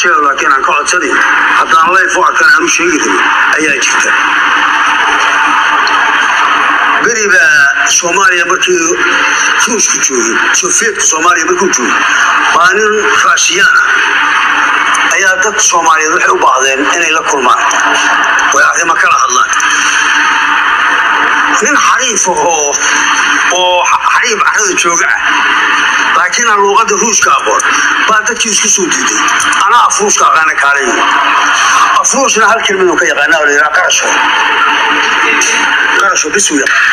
jeel laakiin aan ka codsanayn haddaan layf u arkan aan u sheegi karin ayaa jirta beri baa soomaaliya markii ruushku joogay sofiyeetka soomaaliya markuu joogay baa nin raashiyaan ah ayaa dad soomaaliyeed waxay u baahdeen inay la kulmaan way arrimo kala hadlaan nin xariif ahoo oo xariif carrada jooga ah laakiin aan luuqadda ruushka aqoon baa dadkii isku soo diiday anaa afruushka aqaana kaalay afruushna hal kelmaduu ka yaqaana oo la yidhaha qarasho qarasho bisu yaqaan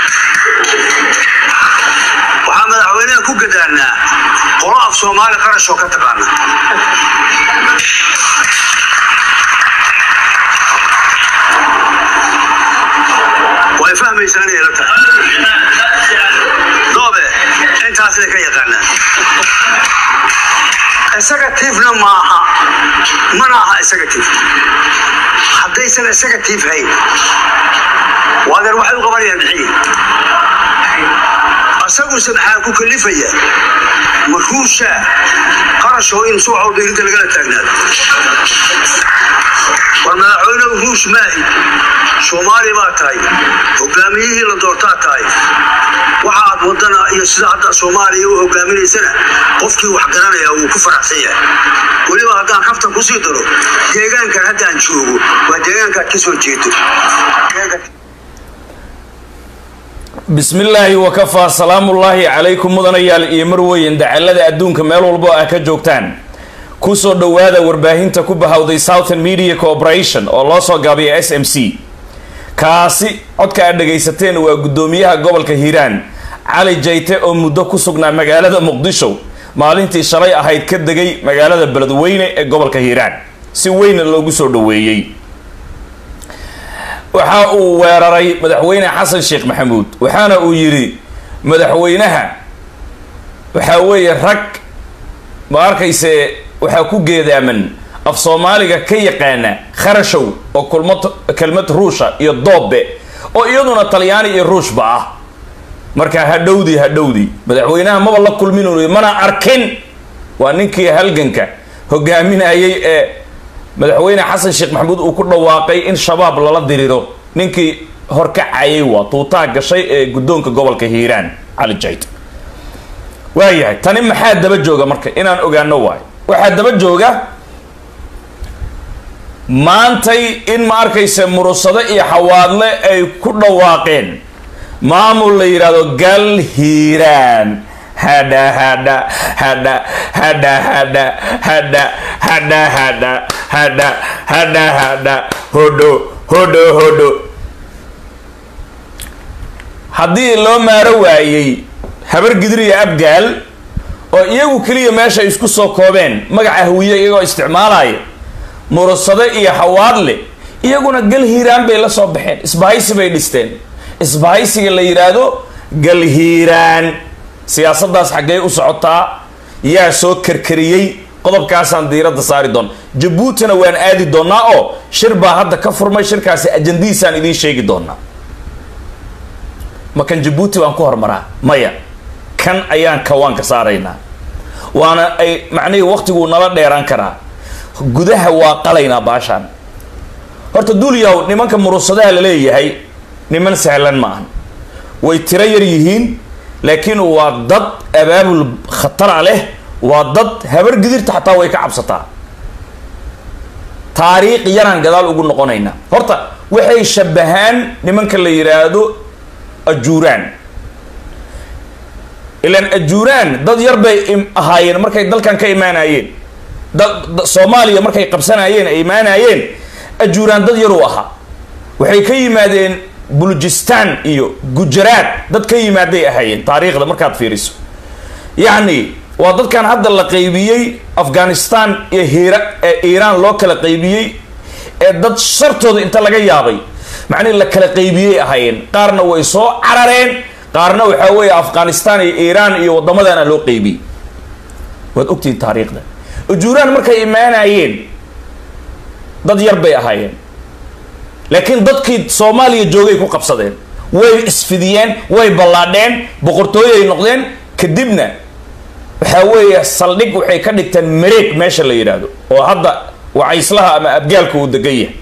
waxaa madaxweynaha ku gadaanaa qolo af soomaali qarashoo ka taqaana way fahmaysaa inay la tahay doobe intaasay ka yaqaanaan executivena maaha mana aha executive haddaysan executive hayn waadeer waxay u qabanayaan maxay asaguse maxaa ku kalifaya markuusha qarashoo in suucow dhirinta lagala taagnaado war madaxweynehu ruush maahi soomaali baa tahay hogaamiyihii la doortaa tahay waxa aad wadana iyo sida hadda soomaaliya u hogaaminaysana qofkii wax garanaya wuu ku faraxsan yahay weliba haddaan kaftan kusii daro deegaankan haddaan joogo waa deegaankaad ka soo jeedo bismi illaahi wakafaa salaamullaahi calaykum mudanayaal iyo marweyn dacalada adduunka meel walbo ah ka joogtaan kusoo dhowaada warbaahinta ku bahawday southern media corporation oo loo soo gaabiya s m c kaasi codka aad dhagaysateen waa guddoomiyaha gobolka hiiraan cali jayte oo muddo ku sugnaa magaalada muqdisho maalintii shalay ahayd ka degay magaalada beledweyne ee gobolka hiiraan si weyna loogu soo dhoweeyey waxa uu weeraray madaxweyne xasan sheekh maxamuud waxaana uu yidhi madaxweynaha waxaa weeye rag ma arkayse waxaa ku geedaaman af soomaaliga ka yaqaana kharashow oo kulmad kelmad ruusha iyo doobe oo iyaduna talyaani iyo ruushba ah marka hadhowdii hadhowdii madaxweynaha maba la kulmin mana arkin waa ninkii halganka hogaaminayay ee madaxweyne xasan sheekh maxamuud uu ku dhawaaqay in shabaab lala diriro ninkii horkacayay waa tuutaa gashay ee guddoonka gobolka hiiraan cali jayt waayahay tani maxaa daba jooga marka inaan ogaano waayo waxaa daba jooga maantay in ma arkaysa murusado iyo xawaadle ay ku dhawaaqeen maamul la yidhaahdo gal hiiraan hadha hadha hadha hadha hadha hadha hadha hadha hadha hadha hadha hodho hodho hodho haddii loo maaro waayey habar gidir iyo abgaal oo iyagu keliya meesha isku soo koobeen magaca hawiye iyagoo isticmaalaya murusado iyo xawaadle iyaguna gal hiiraan bay la soo baxeen isbahaysi bay dhisteen isbahaysiga la yidhaahdo gal hiiraan siyaasaddaas xaggee u socotaa yaa soo karkariyey qodobkaasaan diiradda saari doona jabuutina waan aadi doonaa oo shir baa hadda ka furmay shirkaasi ajandihiisaan idiin sheegi doonaa ma kan jabuuti baan ku hormaraa maya kan ayaan kawaanka saaraynaa waana ay macnihii waktiguu nala dheeraan karaa gudaha waa qalaynaa baashaan horta duulyaw nimanka murusadaha la leeyahay niman sahlan ma ahan way tiro yar yihiin laakiin waa dad abaabul khatara leh waa dad habar gidirta xataa way ka cabsataa taariikh yaraan gadaal ugu noqonaynaa horta waxay shabahaan nimanka la yidhaahdo ajuuraan ilaan ajuuraan dad yar bay ahaayeen markay dalkan ka imaanayeen soomaaliya markay qabsanayeen ay imaanayeen ajuuraan dad yaruu ahaa waxay ka yimaadeen bulujistan iyo gujaraad dad ka yimaaday ahaayeen taariikhda markaad fiiriso yacni waa dadkan hadda la qaybiyey afghanistan iyo hiira ee iiraan loo kala qaybiyey ee dad shartooda inta laga yaabay macnihi la kala qaybiyey ahaayeen qaarna way soo carareen qaarna waxaa weeye afghanistan iyo iiraan iyo waddamadana loo qaybiyey waad ogtihiin taariikhda ujuuraan markay imaanayeen dad yar bay ahaayeen laakiin dadkii soomaaliya joogay ku qabsadeen way isfidiyeen way ballaadheen boqortooyoay noqdeen kadibna waxaa weeye saldhig waxay ka dhigteen mareeg meesha la yidhaahdo oo hadda wacayslaha ama abgaalka uu degan yahay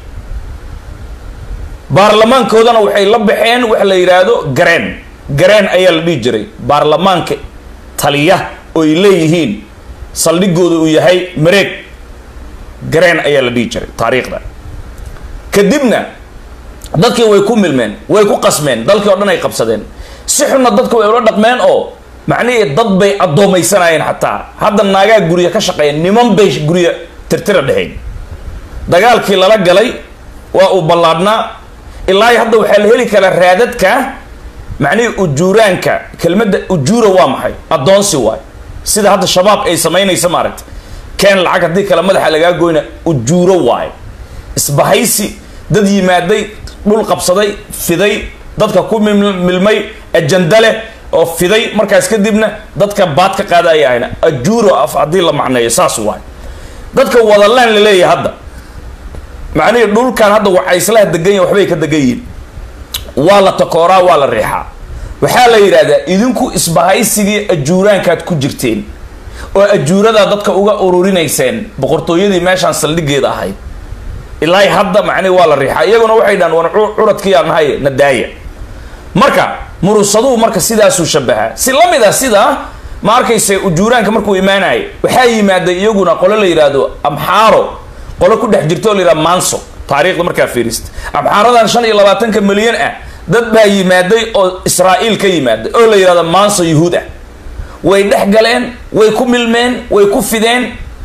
baarlamaankoodana waxay la baxeen waxa la yidhaahdo gareen gareen ayaa la dhihi jiray baarlamaanka taliya oo ay leeyihiin saldhigooda uu yahay mareeg gareen ayaa la dhihi jiray taariikhda kadibna dadkii way ku milmeen way ku qasmeen dalkii oo dhan ay qabsadeen si xunna dadku way ula dhaqmeen oo macnihii dad bay addoomaysanayeen xataa hadda naagaa gurya ka shaqeeyeen niman bay gurya tirtira dheheen dagaalkii lala galay waa uu ballaadhnaa ilaa hadda waxaa la heli karaa raadadka macnihii ujuuraanka kelmadda ujuura waa maxay addoonsi waay sida hadda shabaab ay samaynaysa maaragta keen lacag haddii kale madaxa lagaa goyna ujuuro waaye isbahaysi dad yimaaday dhul qabsaday fiday dadka ku milmay ajanda leh oo fiday markaas kadibna dadka baad ka qaada ay ahayna ajuuro af haddii la macneeyo saas waay dadka wadalaan la leeyahay hadda macnihii dhulkan hadda waxayslaha degan yahin waxbay ka degan yihiin waa la takooraa waa la riixaa waxaa la yidhahdaa idinku isbahaysigii ajuuraankaad ku jirteen oo ajuuradaa dadka uga ururinayseen boqortooyadii meeshaan saldhigeeda ahayd ilaa hadda macnihi waa la riixaa iyaguna waxay dhahan wan curadkiyaa nahay nadaaya marka murusaduhu marka sidaasuu shabahaa si la mid a sidaa ma arkayse ujuuraanka markuu imaanaya waxaa yimaaday iyaguna qolo la yidhaahdo amxaaro qolo ku dhex jirta oo la yidhahdo manso taariikhda markaa fiirista amxaaradan shan iyo labaatanka milyan ah dad baa yimaaday oo israa'iil ka yimaaday oo la yidhahdo manso yuhuud ah way dhex galeen way ku milmeen way ku fideen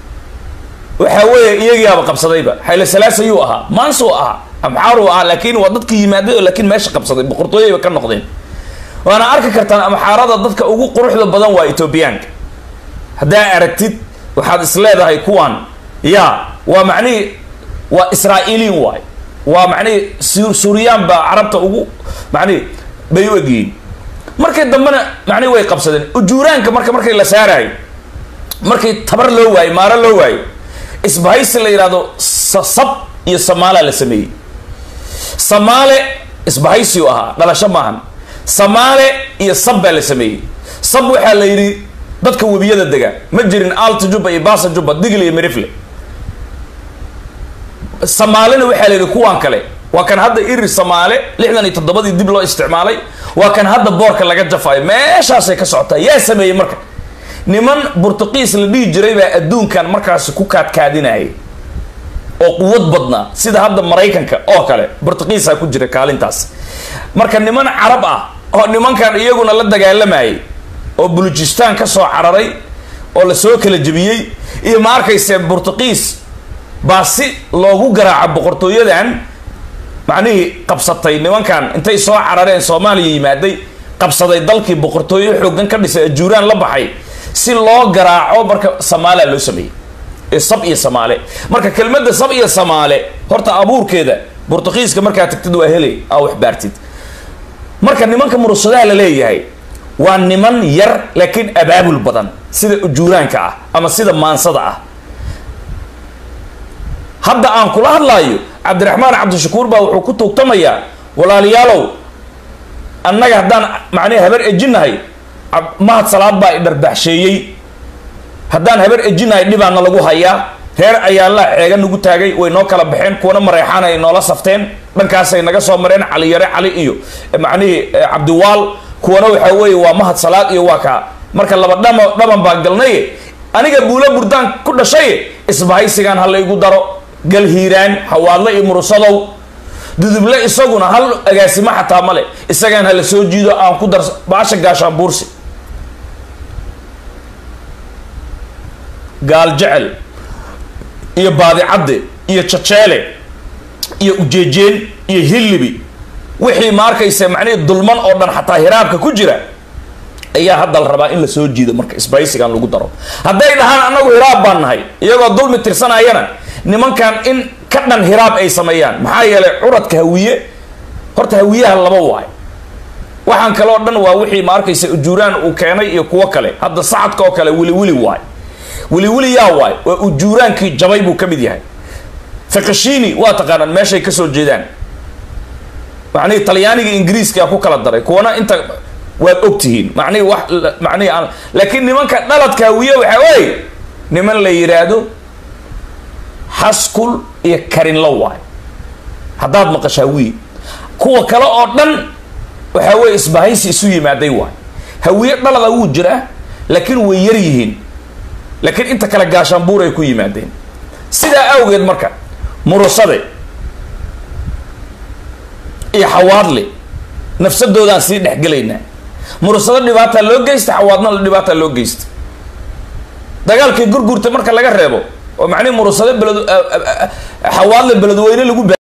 waxaa weeye iyagiiaba qabsadayba xayle salaas ayuu ahaa manso ahaa amxaaru ahaa laakiin waa dadki yimaaday oo laakiin meesha qabsaday boqortooyayba ka noqdeen waana arki kartaan amxaarada dadka ugu quruxda badan waa etoobiyaanka haddaa aragtid waxaad is leedahay kuwan ya waa macnihii waa israa'iiliin waay waa macnihii suuriyaan baa carabta ugu macnihi bay u egyihiin markii dambena macnihi way qabsadeen ujuuraanka marka markii la saarayo markii tabar loo waayo maaro loo waayo isbahaysi la yidhahdo sab iyo samaala la sameeyey samaale isbahaysiu ahaa dhalasho maahan samaale iyo sab baa la sameeyey sab waxaa la yidhi dadka webiyada dega ma jirin alta jubba iyo baasa jubba digle iyo mirifle samaalena waxaa la yidhi kuwaan kale waa kan hadda iri samaale lixdan iyo toddobadii dib loo isticmaalay waa kan hadda boorka laga jafayo meeshaasay ka socotaa yaa sameeyey marka niman burtuqiis la dhihi jiray baa adduunkan markaasi ku kaadkaadinayay oo quwad badnaa sida hadda maraykanka oo kale burtuqiisaa ku jira kaalintaas marka niman carab ah oo nimankan iyaguna la dagaalamayay oo bulujistaan ka soo cararay oo lasoo kala jebiyey iyo ma arkayse burtuqiis baa si loogu garaaco boqortooyadan macnihii qabsatay nimankan intay soo carareen soomaaliya yimaaday qabsaday dalkii boqortooyo xoogan ka dhisay ajuuraan la baxay si loo garaaco marka samaala loo sameeyey ee sab iyo samaale marka kelmadda sab iyo samaale horta abuurkeeda burtuqiiska markaa tagtid waa helay aa waxbaartid marka nimanka murusadaha la leeyahay waa niman yar laakiin abaabul badan sida ujuuraanka ah ama sida maansada ah hadda aan kula hadlaayo cabdiraxmaan cabdishakuur baa wuxuu ku tuugtamayaa walaalayaalow annaga haddaan macnihi habar ejinahay mahad salaad baa idharbaxsheeyey haddaan habar ejinahay dhibaana lagu hayaa reer ayaallaa ceega nagu taagay way noo kala baxeen kuwana mareexaan ay noola safteen dhankaasay naga soo mareen cali yare cali iyo macnihii cabdiwaal kuwana waxaa weeye waa mahad salaad iyo waa kaa marka laba dhama dhaban baa galnaye aniga buulo burdaan ku dhashay isbahaysigaan ha la igu daro gal hiiraan hawaadle iyo murusadow duduble isaguna hal agaasimo xataa male isagaan hala soo jiido aan ku dar baasha gaashaan buursi gaal jecel iyo baadicadde iyo jajeele iyo ujeejeen iyo hillibi wixii ma arkaysa macnihii dulman oo dhan xataa hiraabka ku jira ayaa hadda la rabaa in la soo jiido marka isbaysigan lagu daro hadday dhahaan annagu hiraab baan nahay iyagoo dulmi tirsanayana nimankan in ka dhan hiraab ay sameeyaan maxaa yeelay curadka hawiye horta hawiyaha laba waay waxaan kaloo dhan waa wixii ma arkaysa ujuuraan uu keenay iyo kuwo kale hadda sacadka oo kale wili wili waay wili wili yaa waay waa ujuuraankii jabay buu ka mid yahay fakashini waa taqaanaan meeshay kasoo jeedaan macnihii talyaaniga ingiriiska ku kala daray kuwana inta waad ogtihiin macnihii wax macnihii aan laakiin nimanka dhaladka hawiye waxaa weeye niman la yidhaahdo xaskul iyo karinlo waay haddaad maqashaa wiil kuwa kale oo dhan waxaa weeye isbahaysi isu yimaaday waay hawiye dhalada wuu jiraa laakiin way yar yihiin laakiin inta kale gaashaanbuur ay ku yimaadeen sidaa awgeed marka murusade iyo xawaadle nafsadoodaan sii dhexgelaynaa murusado dhibaataa loo geysta xawaadna dhibaataa loo geysta dagaalkii gurgurta marka laga reebo oo macnihi murusado beled xawaadle beledweyne lagu